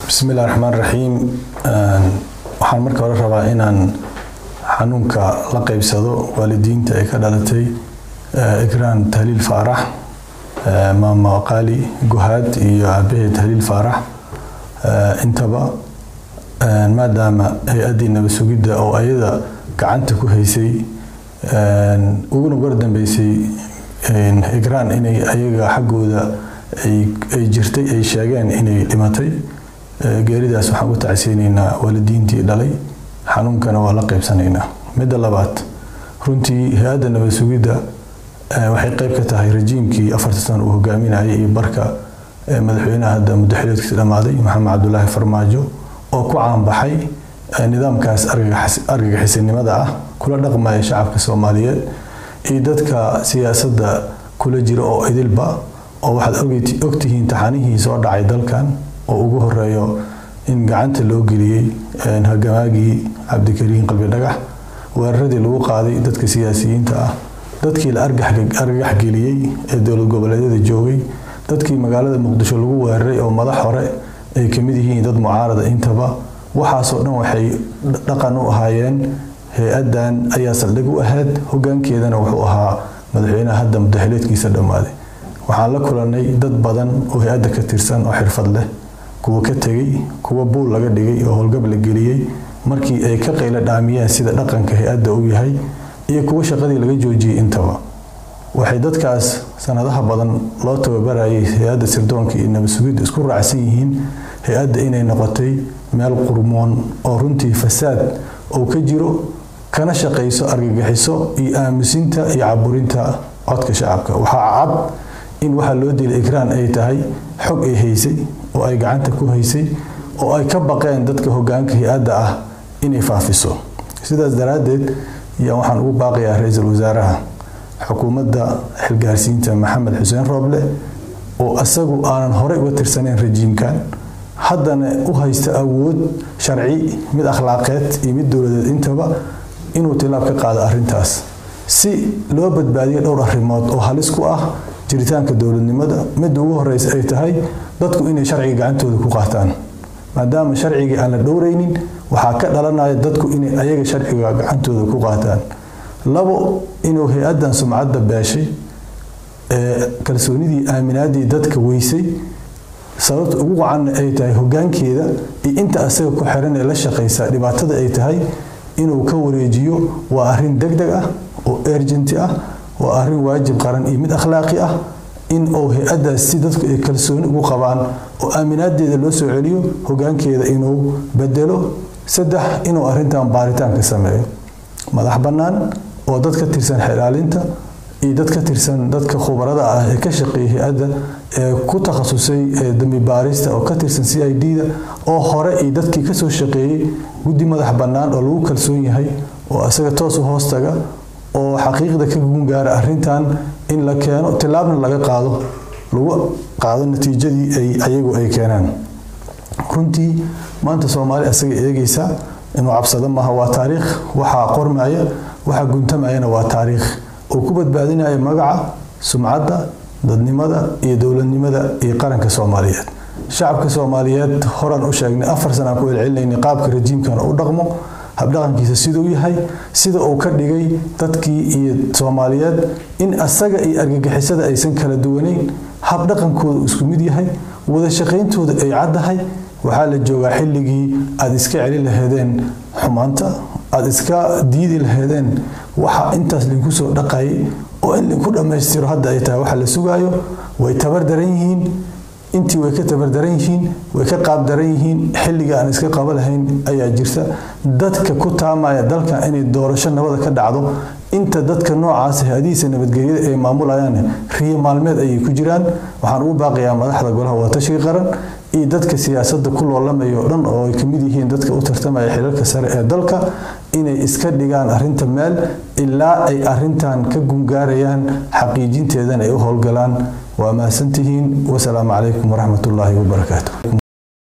bismillahi raxmaan raxiim waxaan marka hore rabaa inaan xanuunka la qeybsado waalidiinta ay ka dhalatay igraan tahliil faarax maama qaali guhaad iyo aabaheed tahliil faarax intaba maadaama hay-addii nabad sugidda oo ayada gacanta ku haysay uguna gordambeysay igraan inay ayaga xaggooda ay jirtay ay sheegeen inay dhimatay geeridaas waxaan u tacseyneynaa waalidiintii dhalay xanuunkana waa la qeybsanaynaa midda labaad runtii hay-adda nabad sugidda waxay qeyb ka tahay rajiimkii afarta sano uu hogaaminayay iyo barka madaxweynaha hadda muddaxileedkiisa dhammaaday maxamed cabdulaahi farmaajo oo ku caanbaxay nidaamkaas argagixisanimada ah kula dhaqmaya shacabka soomaaliyeed iyo dadka siyaasadda kula jira oo idilba oo waxaad ogtihiin taxanihii soo dhacay dalkan oo ugu horeeyo in gacanta loo geliyey hagamaagii cabdikariin qalbi dhagax weeraradii lagu qaaday dadka siyaasiyiinta ah dadkii la argagax geliyey ee dowlad goboleedyada joogay dadkii magaalada muqdisho lagu weeraray oo madax hore ay kamid yihiin dad mucaarada intaba waxaasoo dhan waxay dhaqan u ahaayeen hay-addan ayaa saldhig u ahayd hogaankeedana wuxuu ahaa madaxweynaha hadda muddaxileedkiisa dhammaaday waxaan la kulanay dad badan oo hay-adda ka tirsan oo xirfad leh kuwa ka tegey kuwa buul laga dhigay oo howlgab la geliyey markii ay ka qaylo dhaamiyeen sida dhaqanka hay-adda uu yahay iyo kuwa shaqadii laga joojiyey intaba waxay dadkaas sanadaha badan loo tababarayay hay-adda sirdoonka iyo nabad sugidda isku raacsan yihiin hay-adda inay noqotay meel qurmoon oo runtii fasaad oo ka jiro kana shaqayso argagixiso iyo aamusinta iyo caburinta codka shacabka waxaa cad in waxaa loo dilay ikraan ay tahay xog ay haysay oo ay gacanta ku haysay oo ay ka baqeen dadka hogaanka hay-adda ah inay faafiso sidaas daraaddeed ayaa waxaan ugu baaqayaa ra-iisul wasaaraha xukuumadda xilgaarsiinta maxamed xuseen rooble oo isagu aanan horey uga tirsanayn rajiimkan haddana u haysta awood sharci mid akhlaaqeed iyo mid dowladeed intaba inuu tilaab ka qaado arrintaas si loo badbaadiyo dhowr arrimood oo halis ku ah jiritaanka dowladnimada midda ugu horeysa ay tahay dadku inay sharciga gacantooda ku qaataan maadaama sharcigii aan la dhowraynin waxaa ka dhalanaya dadku inay ayaga sharciga gacantooda ku qaataan labo inuu hay-addan sumcadda beeshay ee kalsoonidii aaminaadii dadka weysay sababta ugu wacanna ay tahay hogaankeeda iyo inta asaga ku xiran ee la shaqaysa dhibaatada ay tahay inuu ka wareejiyo waa arrin deg deg ah oo ergenti ah waa arrin waajib qaran iyo mid akhlaaqi ah in uu hay-addaas si dadku ay kalsooni ugu qabaan oo aaminaadeeda loo soo celiyo hogaankeeda inuu bedelo saddex inuu arrintan baaritaanka sameeyo madax bannaan oo dad ka tirsan xilaalinta iyo dad ka tirsan dadka khubarada ah ee ka shaqeeya hay-adda ee ku takhasusay dambi baarista oo ka tirsan c i d-da oo hore iyo dadkii kasoo shaqeeyey guddi madax bannaan oo lagu kalsoon yahay oo isaga toos u hoostaga oo xaqiiqda ka gungaara arrintan in la keeno tilaabna laga qaado lagu qaado natiijadii ay ayagu ay keenaan runtii maanta soomaali asaga eegaysa inuu cabsado maaha waa taariikh waxaa qormaya waxaa guntamayana waa taariikh oo ku badbaadinaya magaca sumcadda dadnimada iyo dowladnimada iyo qaranka soomaaliyeed shacabka soomaaliyeed horaan u sheegnay afar sanaan ku celcelinayna qaabka rajiimkan u dhaqmo habdhaqankiisa siduu yahay sida uu ka dhigay dadkii iyo soomaaliyeed in asaga iyo argagixisada aysan kala duwanayn habdhaqankooda isku mid yahay wada shaqayntooda ay caddahay waxaa la joogaa xilligii aada iska celi laheedeen xumaanta aada iska diidi laheedeen waxa intaas linku soo dhaqayay oo in linku dhammaystiro hadda ay tahay waxa la sugaayo way tabar daran yihiin intii way ka tabardaran yihiin way ka qaabdaran yihiin xilliga aan iska qaba lahayn ayaa jirta dadka ku taamaya dalkan inay doorasho nabada ka dhacdo inta dadka noocaas hay-adihiisa nabadgelyada ay maamulayaan riyo maalmeed ayay ku jiraan waxaan ugu baaqayaa madaxda golaha wadatashiga qaran iyo dadka siyaasadda ku loolamaya oo dhan oo ay kamid yihiin dadka u tartamaya xilalka sare ee dalka inay iska dhigaan arrinta meel ilaa ay arrintan ka gungaarayaan xaqiijinteedana ay u howlgalaan waa mahadsantihiin wasalaamu calaykum waraxmatullaahi wabarakaatu